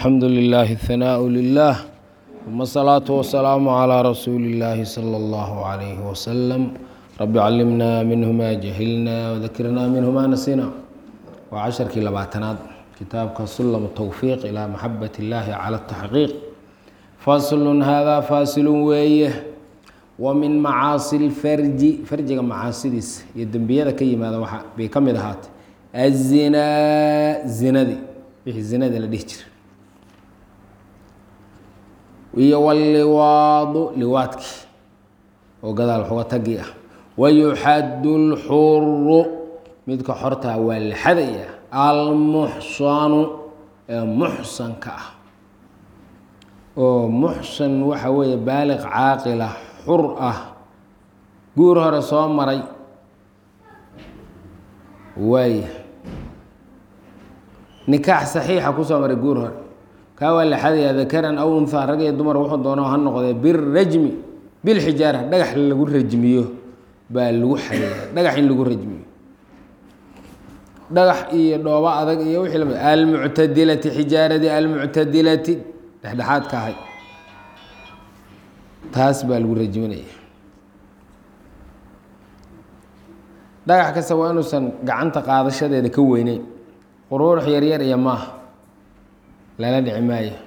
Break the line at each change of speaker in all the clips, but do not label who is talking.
الحمد لله الثناء لله ثم الصلاة والسلام على رسول الله صلى الله عليه وسلم رب علمنا منه ما جهلنا وذكرنا منه ما نسينا وعشركii labaatanaad kitaabka سلم التوفيق إلى محبة الله على التحقيق فصل hذا فاصل weeye ومن معاaصي الفrج فرjiga macaasidiisa iyo dembiyada ka yimaada wa bay ka mid ahaatay الزinaa zinadii wixii zinada la dhihi jira iyo wاlliwaadu liwaadkii oo gadaal xuga tagii ah wayuxadu اlxuru midka xortaa waa la xadaya almuxsanu ee muxsanka ah oo muxsan waxa weeye baaliq caaqila xur ah guur hore soo maray waaya nikaax saxiixa kusoo maray guur hore kaa waa la xadayaa dakaran aw unhaa rag iyo dumar wuxuu doono ha noqdee birajmi bilxijaara dhagax lagu rajmiyo baa lagu xadayaa dhagax in lagu rajmiyo dhagax iyo dhoobo adag iyo wixii lamid almuctadilati xijaaradii almuctadilati dhexdhexaad ka ahay taas baa lagu rajminaya dhagax kasta waa inuusan gacanta qaadashadeeda ka weyneyn quruurux yaryar iyo maaha lala dhici maayo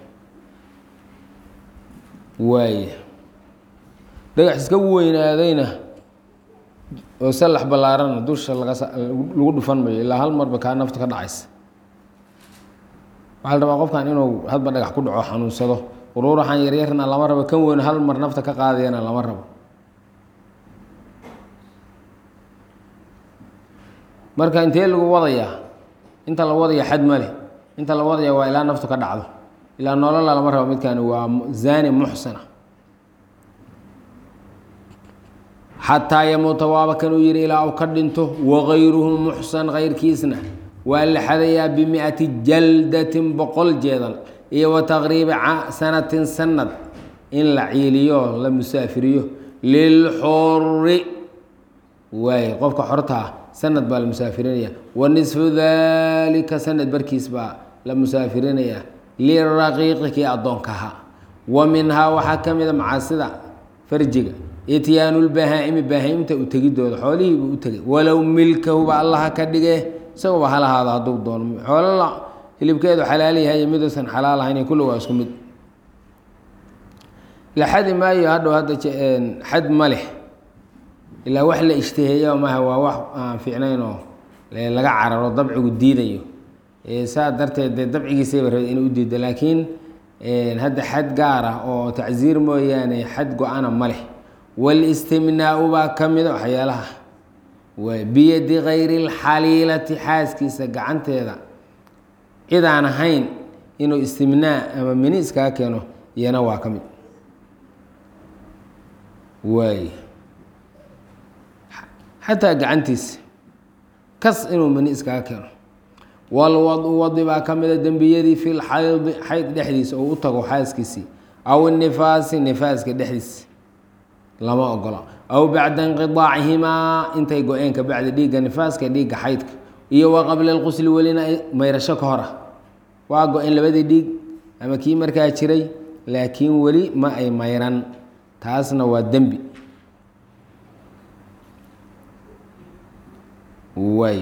waaya dhagax iska weynaadayna oo sallax ballaarana dusha lagalagu dhufan mayo ilaa hal marba kaa nafta ka dhacaysa waxaa la rabaa qofkan inuu hadba dhagax ku dhaco xanuunsado quruuraxan yaryarna lama rabo kan weyn hal mar nafta ka qaadayana lama rabo marka intee lagu wadayaa inta la wadaya xad male inta la wadaya waa ilaa naftu ka dhacdo ilaa nolola lama rabo midkaani waa zani muxsana xataa yamuuta waaba kanuu yihi ilaa u ka dhinto wagayruhu muxsan kayrkiisna waa la xadayaa bimiati jaldatin boqol jeedal iyo wa taqriibi sanatin sanad in la ciiliyo la musaafiriyo lilxuri waay qofka xortaa sanad baa la musaafirinaya wa nisfu dalika sanad barkiis baa la musaafirinaya liraqiiqi kii addoonka ahaa wa minhaa waxaa ka mida macaasida farjiga ityaanu lbahaa-imi bahaa-imta u tegidooda xoolihiibuu u tegay walow milkahuba allaha ka dhige isaguba halahaada hadduu doono xoolala hilibkeedu xalaal yahay miduusan xalaal ahayn kulli waa isku mid la xadi maayo hadhow hadda xad ma leh ilaa wax la ishtiheeya maha waa wax aan fiicnayn oo laga cararo dabcigu diidayo saa darteed dee dabcigiisayba rabay inuu u diido laakiin hadda xad gaar ah oo tacsiir mooyaane xad go-ana ma leh walistimnaau baa ka mida waxyaalaha biyadi kayri اlxaliilati xaaskiisa gacanteeda cid aan ahayn inuu istimnaa ama mini iskaga keeno iyana waa ka mid waay xataa gacantiisa kas inuu mani iskaga keeno walwadu wadi baa ka mida dembiyadii fi lxaydi xayd dhexdiisa oo u tago xaaskiisii aw nifaasi nifaaska dhexdiisa lama ogola aw bacda inqiaacihimaa intay go-een ka bacdi dhiigga nifaaska dhiigga xaydka iyo wa qabla lqusli welina mayrasho ka hor ah waa go-een labadii dhiig ama kii markaa jiray laakiin weli ma ay mayran taasna waa dembi waay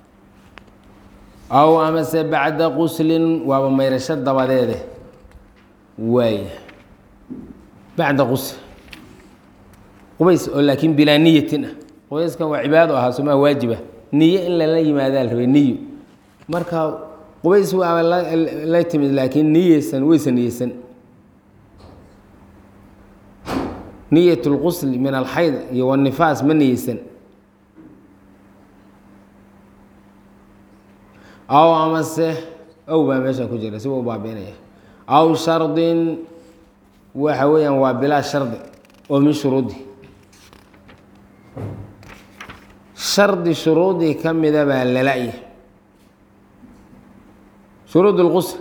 aw amase bacda quslin waaba mayrasho dabadeede waay bacda qusl qubays oo laakiin bilaa niyatin ah qubayskan waa cibaado ahaa somaa waajiba niye in lala yimaadaa la rabay niyo marka qubays waaba la timid laakiin niyeysan weysan niyeysan niyat lqusli min alxayd iyo wanifaas ma niyeysan aw amase ow baa meeshan ku jira siba u baabiinaya aw shardin waxa weeyaan waa bilaa shardi oo min shuruudi shardi shuruudii ka mida baa lala-ya shuruud lqusl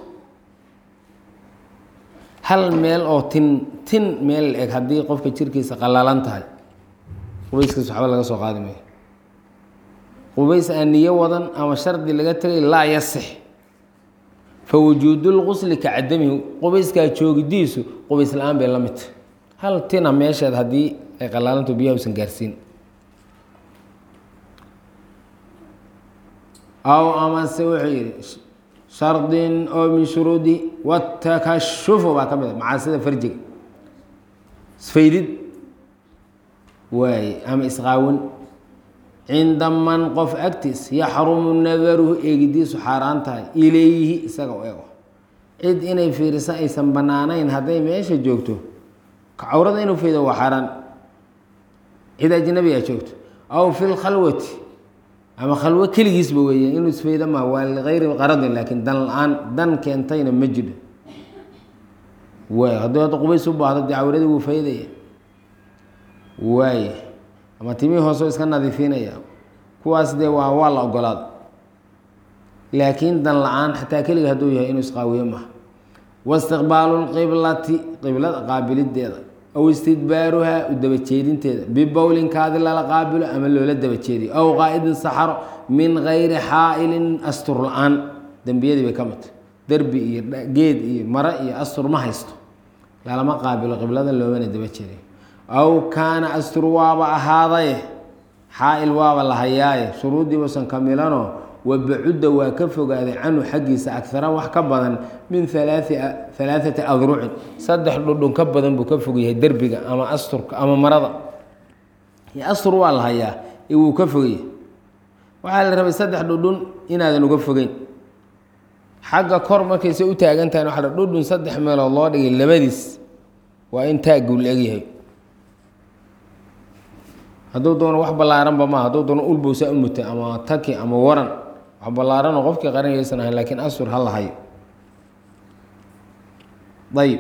hal meel oo tin tin meel la eg haddii qofka jirkiisa qallalan tahay qubayskiis waxba laga soo qaadi mayo qubays aan niyo wadan ama shardi laga tegay laa yasix fawujuudu lqusli ka cadamihi qubayskaa joogidiisu qubays la-aan bay la midta hal tina meesheed haddii ay qalaalanto biyaha usan gaarsiin aw amase wuxuu yidhi shardin oo min shuruudi watakashufu baa ka mid a macaasida farjiga isfaydid waaye ama isqaawin cinda man qof agtiis yaxrumu nadaruhu eegidiisu xaaraan tahay ilayhi isaga u ego cid inay fiiriso aysan bannaanayn hadday meesha joogto cawrada inuu faydo waa xaaraan cid ajnabi a joogto aw fi lkhalwati ama khalwo keligiisba weeye inuu isfaydo ma waa ligayri qaradin laakiin dan la-aan dan keentayna ma jiro waay hadduu hadda qubays u baahdo dee cawradii wuu faydaya waaye ama timihii hooseo iska nadiifinaya kuwaas dee waa waa la ogolaada laakiin dan la-aan xataa keliga hadduu yahay inuu isqaawiyo maha waistiqbaalu lqiblati qiblada qaabilideeda aw istidbaaruhaa u dabajeedinteeda bibowlinkaadi lala qaabilo ama loola dabajeediyo aw qaa'idin saxaro min gayri xaa'ilin astur la-aan dembiyadii bay ka midta derbi iyo geed iyo mare iyo astur ma haysto lalama qaabilo qiblada loomana dabajeediyo aw kaana astur waaba ahaadaye xaa-il waaba la hayaaye shuruuddii uusan kamilanoo wabacudda waa ka fogaaday canhu xaggiisa agara wax ka badan min alaaثati adrucin saddex dhudhun ka badan buu ka fog yahay derbiga ama asturka ama marada astur waa la hayaa ee wuu ka fogyahay waxaa la rabay saddex dhudhun inaadan uga fogeyn xagga kor markayse u taagan tahay waa dhudhun saddex meelood loo dhigay labadiis waa in taaguu la egyahay hadduu doono wax ballaaranba maa hadduu doono ulbowsaa u muta ama taki ama waran wax ballaaranoo qofkii qaranayaysan ahayn laakiin asur ha lahayo ayib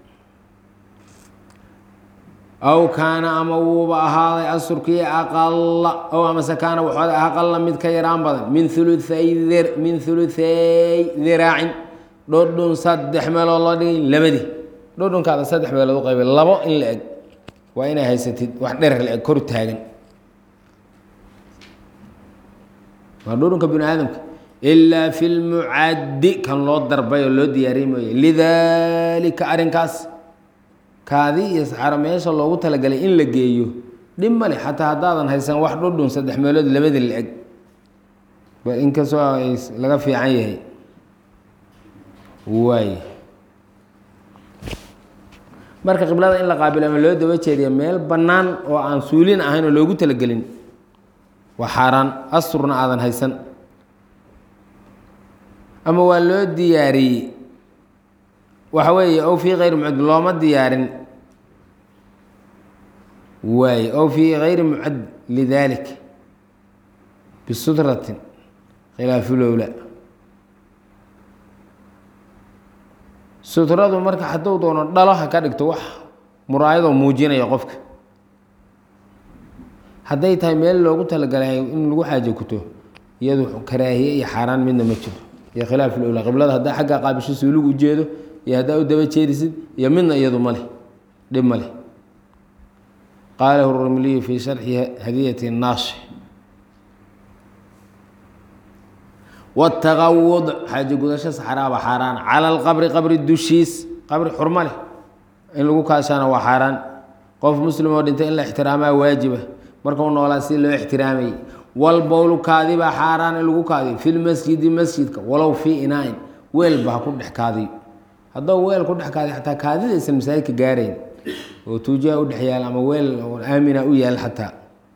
aw kaana ama wuuba ahaaday asurkii aqala ow amase kaana wuxuu aqala mid ka yaraan badan min uluay min huluhay diraacin dhodhun saddex meelood loo dhigay labadii dhodhunkaada saddex meelood u qaybay labo in la eg waa inay haysatid wax dherer la eg kor taagan waa dhudhunka bini aadamka ilaa fi lmucaddi kan loo darbay oo loo diyaariy mooye lidaalika arrinkaas kaadi iyo saxaro meesha loogu talagalay in la geeyo dhib male xataa haddaadan haysan wax dhudhun saddex meelood labadii la eg inkastoo ay laga fiican yahay waay marka qiblada in la qaabilo ama loo daba jeediya meel bannaan oo aan suulin ahayn oo loogu talagelin waa xaaraan asturna aadan haysan ama waa loo diyaariyey waxa weeye ow fii kayri mucad looma diyaarin waay ow fii kayri mucad lidalik bisutratin khilaafulowla sutradu marka hadduu doono dhalo ha ka dhigto wax muraayadoo muujinaya qofka hadday tahay meel loogu talagalay in lagu xaajo kuto iyadu karaahiye iyo xaaraan midna ma jiro iyo khilaaf lowla qiblada haddaa xaggaa qaabisho suuligu ujeedo iyo haddaa u daba jeedisid iyo midna iyadu ma leh dhib ma leh qaalahu rumliyu fii sharxi hadiyati naashi wtaqawud xaajo gudasho saxraaba xaaraan cala alqabri qabri dushiis qabri xurmo leh in lagu kaashaana waa xaaraan qof muslim oo dhintay in la ixtiraamaa waajiba markau noolaa si loo ixtiraamayay walbowlu kaadibaa xaaraan in lagu kaadiyo fi lmasjidi masjidka walow fii inaa-in weelba ha ku dhex kaadiyo haddou weel ku dhex kaadiyo xataa kaadida aysan masaajidka gaarayn oo tuujiha u dhex yaal ama weel aamina u yaal xataa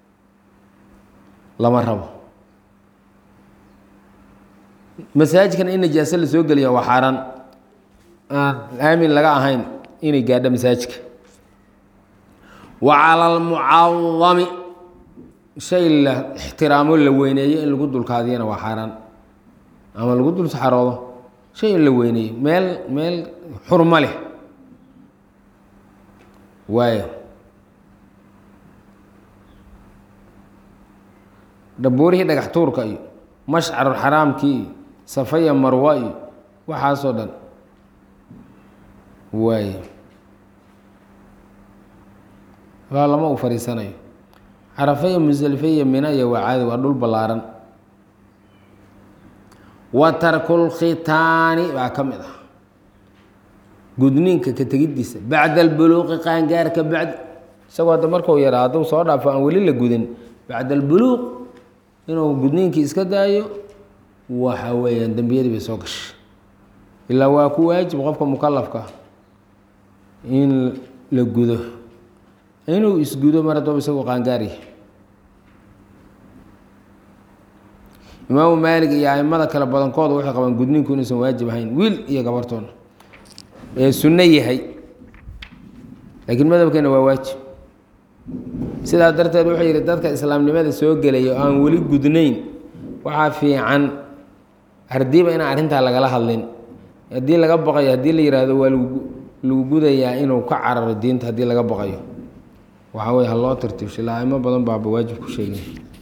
lama rabo masaajidkan in najaaso la soo geliya waa xaaraan aan aamin laga ahayn inay gaadho masaajidka wa cala almucadami shay la ixtiraamo la weyneeyo in lagu dulkaadiyana waa xaaraan ama lagu dul saxaroodo shay in la weyneeyo meel meel xurmo leh waayo dhabuurihii dhagax tuurka iyo mashcarxaraamkii iyo safaya marwa iyo waxaasoo dhan waay waa lama u fariisanayo carafe iyo musdelife iyo mina iyo waa caadi waa dhul ballaaran wa tarkulkhitaani baa ka mid ah gudniinka ka tegiddiisa bacda albuluuqi qaangaarka bacd isagoo hadda markuu yaraa hadduu soo dhaafo aan weli la gudin bacda albuluuq inuu gudniinkii iska daayo waxa weeyaan dembiyadii bay soo gashay ilaa waa ku waajib qofka mukalafka in la gudo inuu isgudo mar haddooba isagoo qaangaarya imaamu maalig iyo aimada kale badankooda waxay qabaan gudniinku inuusan waajib ahayn wiil iyo gabartoona ee sunno yahay laakiin madhabkeena waa waajib sidaa darteed wuxuu yidhi dadka islaamnimada soo gelaya oo aan weli gudnayn waxaa fiican hardiiba inaan arrintaa lagala hadlin haddii laga baqayo haddii la yidhaahdo waa lagu lagu gudayaa inuu ka cararo diinta haddii laga baqayo waxaa weye ha loo tartiibsho ilaa aimo badan baaba waajib ku sheegay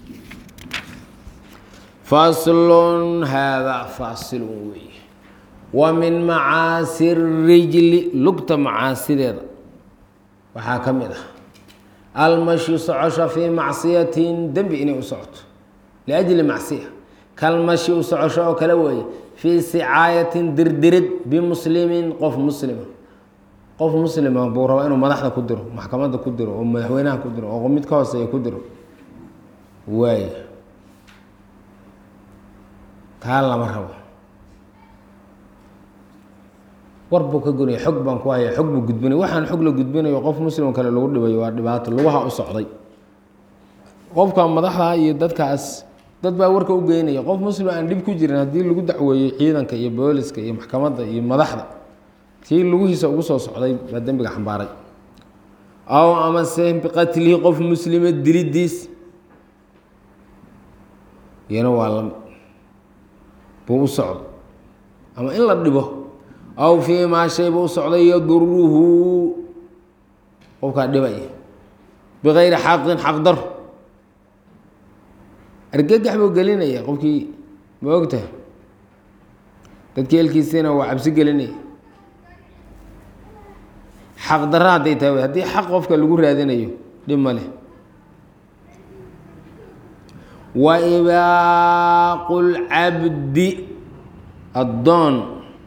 faslun haadaa faasilun weeye wa min macaasi rijli lugta macaasideeda waxaa ka mid ah almashyu socosho fii macsiyatin dembi inay u socoto liajli macsiya kalmashi u socosho oo kale weeye fii sicaayatin dirdirid bimuslimin qof muslima qof muslima buu rabaa inuu madaxda ku diro maxkamadda ku diro oo madaxweynaha ku diro oo mid ka hooseeya ku diro waay taa lama rabo war buu ka gonaya xog baan ku haya xog buu gudbinay waxaan xog la gudbinayo qof muslim kale lagu dhibayo waa dhibaato lugaha u socday qofka madaxda iyo dadkaas dad baa warka u geynaya qof muslim aan dhib ku jirin haddii lagu dacweeyo ciidanka iyo booliska iyo maxkamadda iyo madaxda kii lugihiisa ugu soo socday baa dembiga xambaaray aw amase biqatlihi qof muslima dilidiis iyana waa la buu u socdo ama in la dhibo aw fii maa shay buu u socday yaduruhu qofkaa dhibaya bikayri xaqin xaqdar argagax buu gelinaya qofkii ma ogta dadkii elkiisiina waa cabsi gelinaya xaq darra hadday tahay haddii xaq qofka lagu raadinayo dhib ma leh wa ibaaqu lcabdi addoon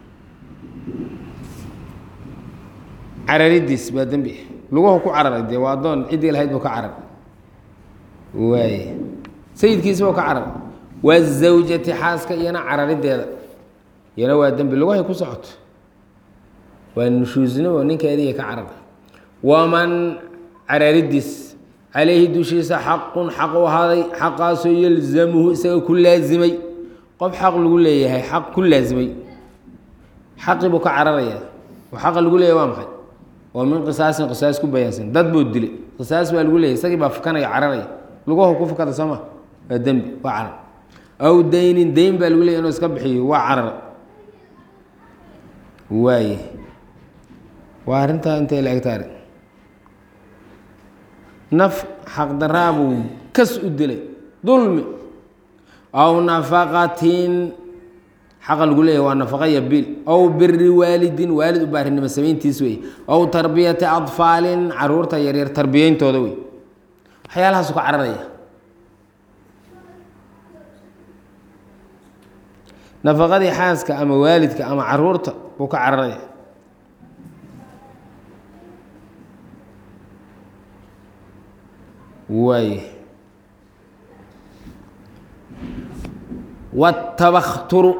cararidiis baa dembi luguhu ku cararay dee waa addoon ciddii lahayd buu ka carar waay sayidkiisa buu ka carar waa zawjati xaaska iyana cararideeda iyana waa dembi lugahay ku socoto waa nushuusnimo ninkeediiya ka carar waman cararidiis calayhi dushiisa xaqun xaq u ahaaday xaqaasoo yalzamuhu isaga ku laazimay qof xaq lagu leeyahay xaq ku laazimay xaqii buu ka cararayaa oo xaqa lagu leeyahay waa maxay oo min qisaasin qisaas ku bayaansan dad buu dilay qisaas baa lagu leeyahy isagii baa fukanaya cararaya lugahu ku fukada soo ma waa dembi waa carar aw daynin dayn baa lagu leeyahy inuu iska bixiyo waa carar waaye waa arrintaa intay la egtaari naf xaqdaraa buu kas u dilay dulmi aw nafaqatin xaqa lagu leeyahy waa nafaqa iyo biil aw biri waalidin waalid u baarinimo samayntiis wey aw tarbiyati adfaalin caruurta yaryar tarbiyeyntooda wey waxyaalahaasu ka cararaya nafaqadii xaaska ama waalidka ama caruurta buu ka cararaya waay watabakturu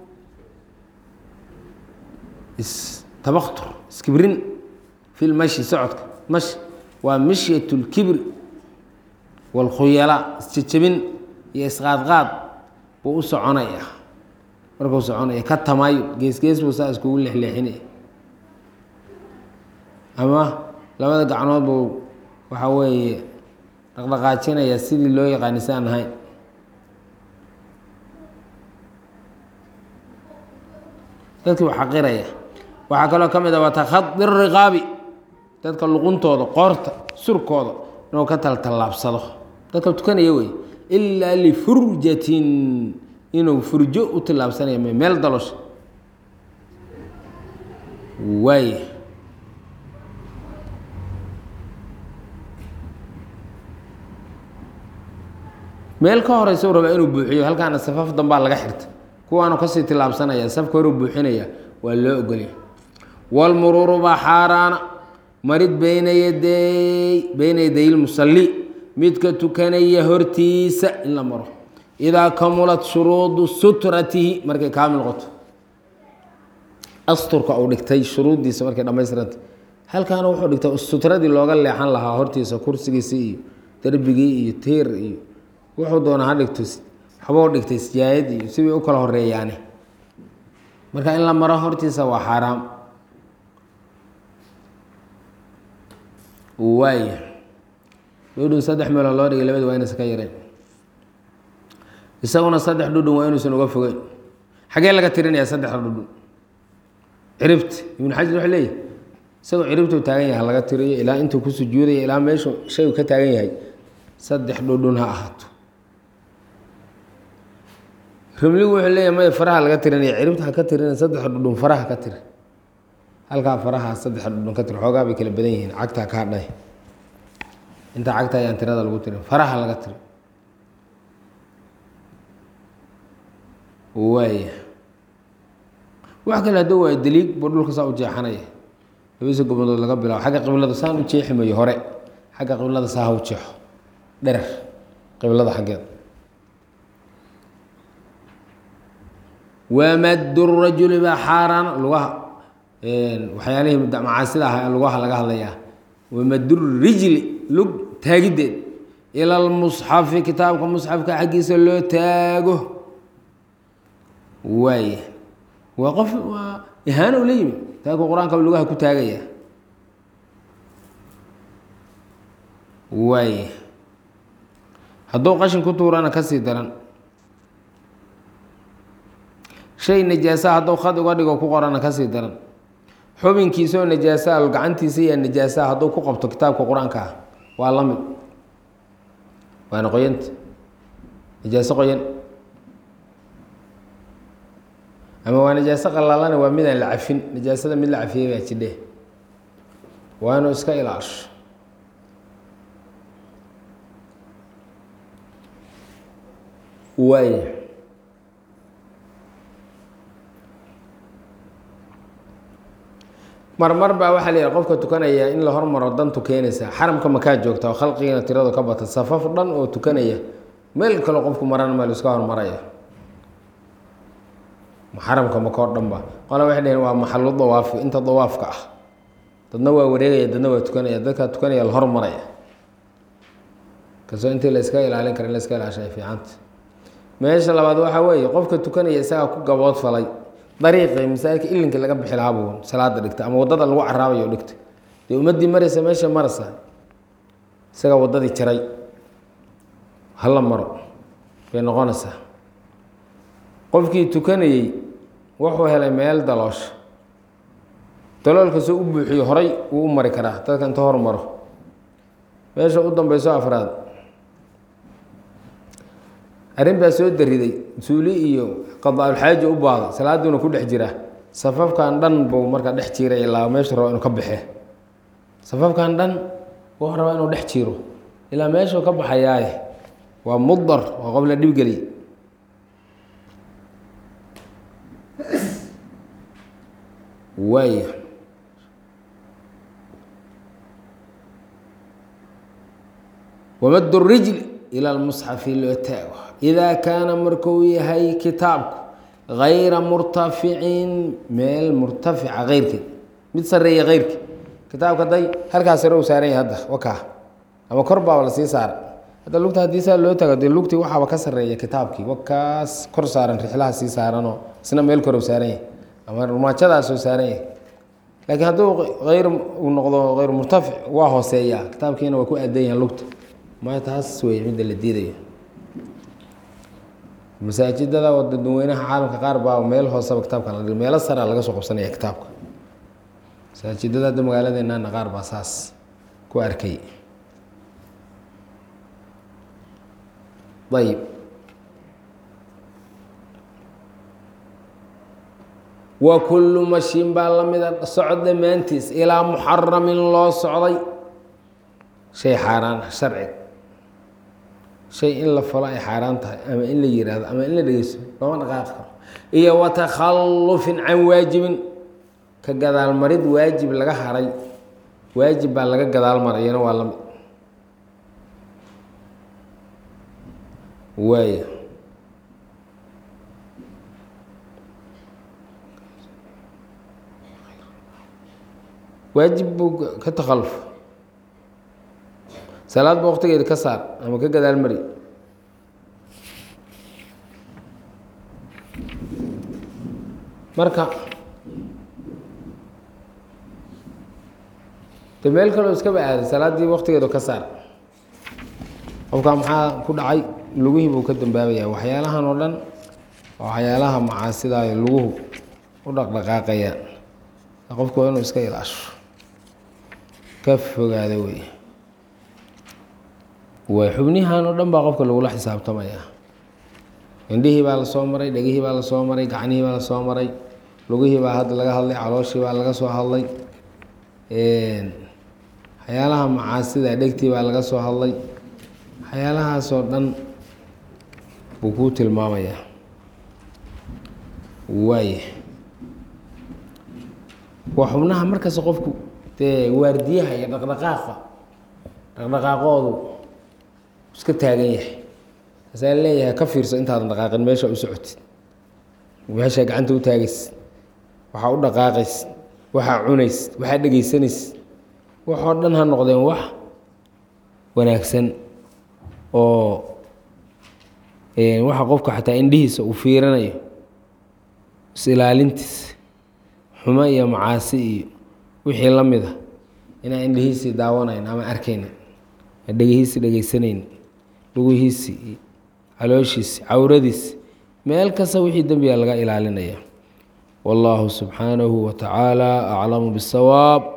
istabaktur iskibrin fi lmashi socodka mashi waa mishyat اlkibri wاlkhuyala isjejebin iyo isqaadqaad buu u soconaya markuu soconaya ka tamaayo gees gees buu saa iskugu leexleexinaya ama labada gacnood buu waxa weeye dhaqdhaqaajinaya sidii loo yaqaani si aan ahayn dadkii u xaqiraya waxaa kaloo ka mid a watakadi riqaabi dadka luquntooda qoorta surkooda inuu ka taltallaabsado dadka tukanaya wey ilaa lifurjatin inuu furjo u tillaabsanaya m meel dalosha waay meel ka horeysa u rabaa inuu buuxiyo halkaana safaf dambaa laga xirta kuwaanu kasii tilaabsanaya safka horu buuxinaya waa loo ogolya wlmuruuru baa xaaraana marid bayna yaday bayna yaday lmusalli midka tukanaya hortiisa in la maro idaa kamulat shuruudu sutratihi markay kaamil qoto asturka uu dhigtay shuruuddiisa markay dhamaystiranta halkaana wuxuu dhigtay sutradii looga leexan lahaa hortiisa kursigiisi iyo derbigii iyo tiir iyo wuxuu doonaa ha dhigto waxbuu dhigtay sijaayad iyo sibay u kala horeeyaane marka in la maro hortiisa waa xaaraam waaya dhudhun saddex meelood loo dhigay labada waa inaysan ka yareen isaguna saddex dhudhun waa inuusan uga fogeyn xagee laga tirinayaa saddexda dhudhun ciribta ibnu xajar wuxuu leeyahy isagoo ciribtuu taagan yahay laga tiriyo ilaa intuu ku sujuudaya ilaa meeshu shaygu ka taagan yahay saddex dhudhun ha ahaato rimligu wuxuu leeyahy maya faraha laga tirinaya ciribta ha ka tirinaya saddexa dhudhun faraha ka tiri halkaa faraha saddexa dhudhun ka tiri xoogaa bay kala badan yihiin cagtaa kaa dhay inta cagta ayaan tirada lagu tirin faraha laga tiri waaya wax kale hadduu waa daliig buu dhulka saa u jeexanaya labadiisa gobnadood laga bilaabo xagga qiblada saan u jeexi mayo hore xagga qiblada saa ha u jeexo dherer qiblada xaggeeda wamaddu rajuli baa xaaraana lugaha waxyaalihii macaasida ah lugaha laga hadlayaa wamaddu rijli lug taagiddeed ila lmusxafi kitaabka musxafka xaggiisa loo taago waaya waa qof waa ihaano ula yimi taagku qur-aanka lugaha ku taagaya waaya hadduu qashin ku tuurana kasii daran shay najaasa hadduu khad uga dhigo ku qorana kasii daran xubinkiisaoo najaasaa gacantiisa iyo najaasaa hadduu ku qabto kitaabka qur-aanka ah waa la mid waana qoyanta najaaso qoyan ama waa najaaso qalaalana waa midaan la cafin najaasada mid la cafiyey baa jidhe waa inuu iska ilaasho waaya marmar baa waxaa la yidhi qofka tukanaya in la hormaro dantu keenaysa xaramka makaa joogta oo khalqigiina tiradu ka bata safaf dhan oo tukanaya meel kaloo qofku marana meel iska hormaraya xaramka makoo dhan ba qola waxay dhaheen waa maxalu dawaafi inta dawaafka ah dadna waa wareegaya dadna waa tukanaya dadkaa tukanaya la hormaraya kasoo intii la iska ilaalin kara in la iska ilaasha ay fiicanta meesha labaad waxaa weeye qofka tukanaya isagaa ku gabood falay dariiqii masaajidka ilinkii laga bixi lahaa buu salaada dhigta ama waddada lagu caraabayo dhigta dee ummaddii maraysa meesha marasa isagaa waddadii jaray hala maro bay noqonaysaa qofkii tukanayey wuxuu helay meel daloosha daloolkasoo u buuxiyo horay wuu u mari karaa dadka inta hormaro meesha u dambeyso afraad arrin baa soo dariday suuli iyo qadaaulxaaji u baaday salaaduuna ku dhex jira safafkan dhan buu markaa dhex jiiray ilaa meeshu rabo inuu ka baxee safafkan dhan wuxuu rabaa inuu dhex jiiro ilaa meeshuu ka baxayaaye waa mudar waa qof la dhibgeliy waaya wamadu rijl ila lmusxafi loo taago idaa kaana markuu yahay kitaabku gayra murtaficin meel murtafica keyrkeed mid sareeya keyrkeed kitaabka day halkaas sare u saaran yahay hadda wakaa ama kor baaba lasii saara hadda lugta haddii saa loo tago dee lugtii waxaaba ka sareeya kitaabkii wakaas kor saaran rixlaha sii saaranoo isna meel kor u saaran yahay ama rumaajadaasoo saaran yahay laakiin hadduu ayr uu noqdo hayr murtafic waa hooseeyaa kitaabkiina waa ku aadan yahan lugta maya taas wey midda la diidayo masaajidada dadweynaha caalamka qaar baa meel hooseba kitaabka la dhig meelo sara laga soo qabsanaya kitaabka masaajidada hadda magaaladeenana qaar baa saas ku arkay ayib wa kullu mashin baa la mida socod dhammaantiis ilaa muxaramin loo socday shay xaaraan ah sharciga shay in la falo ay xaaraan tahay ama in la yiraahdo ama in la dhegeysto looma dhaqaaqi karo iyo wa takhallufin can waajibin ka gadaalmarid waajib laga haray waajib baa laga gadaal marayana waa lamid waaya waajib buu ka takhalluf salaad ba waqtigeeda ka saar ama ka gadaal mari marka de meel kaloo iskaba aaday salaaddii waqtigeedu ka saar qofkaa maxaa ku dhacay lugihii buu ka dambaabaya waxyaalahan oo dhan waa waxyaalaha macaasidayo luguhu u dhaqdhaqaaqaya qofku waa inuu iska ilaasho ka fogaada wey way xubnihan oo dhan baa qofka lagula xisaabtamaya indhihii baa lasoo maray dhegihii baa lasoo maray gacnihii baa lasoo maray lugihii baa hadda laga hadlay calooshii baa laga soo hadlay waxyaalaha macaasida dhegtii baa laga soo hadlay waxyaalahaasoo dhan buu kuu tilmaamayaa waaya waa xubnaha markasta qofku dee waardiyaha iyo dhaqdhaqaaqa dhaqdhaqaaqoodu iska taagan yahay asaa leeyahay ka fiirso intaadan dhaqaaqin meesha u socotid meeshaa gacanta u taagays waxaa u dhaqaaqays waxaa cunays waxaa dhegaysanays waxoo dhan ha noqdeen wax wanaagsan oo waxa qofka xataa indhihiisa uu fiiranayo is-ilaalintiis xumo iyo macaasi iyo wixii la mid a inaan indhihiisii daawanayn ama arkaynin dhegihiisii dhegaysanayn lugihiisii calooshiisi cawradiisi meel kasta wixii dembiga laga ilaalinaya wallaahu subxaanahu wa tacaala aclamu bisawaab